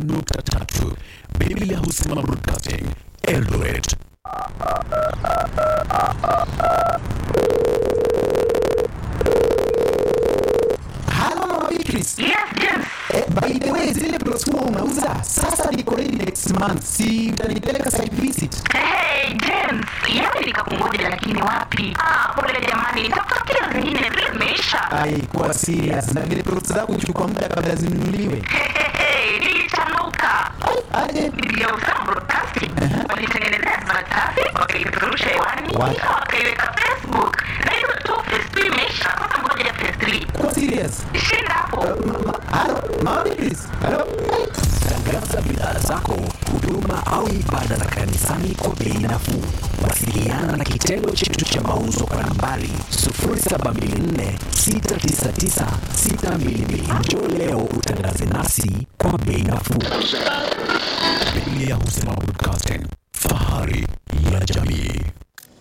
99.3 Biblia husema Broadcasting Eldoret. Halo Mama Beatrice. Yes, James. Eh, by the way, zile plots huwa unauza sasa niko ready next month, si utanipeleka site visit? Hey, James. Yaani nikakungoja lakini wapi? Ah, pole jamani. Nitafutia zingine zile zimeisha. Ai, kuwa serious na vile plots zako huchukua muda kabla zinunuliwe. Hehehe, nilichanuka. Aje Biblia husema Broadcasting. Walitengenezea saratasi, wakaipeperusha hewani, What? kisha wakaiweka Facebook. Na hizo tu phase two imeisha. Sasa ngoja phase three. kuwa serious. Shinda hapo. Halo Mama Beatrice. Halo. Tangaza bidhaa zako, huduma au ibada za kanisani kwa bei nafuu. Wasiliana na kitengo chetu cha mauzo kwa nambari 0724699622. Njoo leo utangaze nasi kwa bei nafuu. Biblia husema Broadcasting, fahari ya jamii.